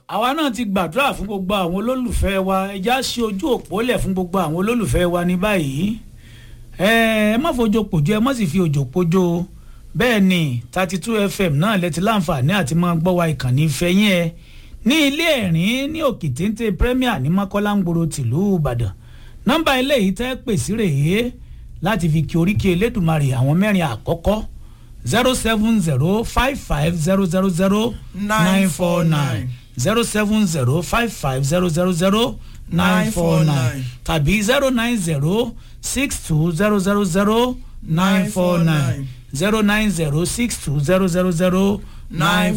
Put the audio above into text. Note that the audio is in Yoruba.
àwa náà ti gbàdúrà fún gbogbo àwọn olólùfẹ́ wa ẹja ṣe ojú òpó lẹ̀ fún gbogbo àwọn olólùfẹ́ wa ní báyìí ẹ ẹ má fojo pòjó ẹ má sì fi òjò pòjó bẹ́ẹ̀ ni thirty two fm náà lẹ́tí láǹfààní àti máa gbọ́ wa ìkànnì ìfẹ́yín ẹ ní ilé ẹ̀rín ní òkè téńté premier ní mọ́kọ́lá ń gbòòrò tìlú ìbàdàn nọ́mbà eléyìí tẹ́ pè sí rèé láti fi kí oríkì elédùnmarè àwọn mẹ́rin àkọ́kọ́ zero seven zero five five zero zero zero nine four nine zero seven zero five five zero zero zero nine four nine tàbí zero nine zero six two zero zero zero nine four nine zero nine zero six two zero zero zero nine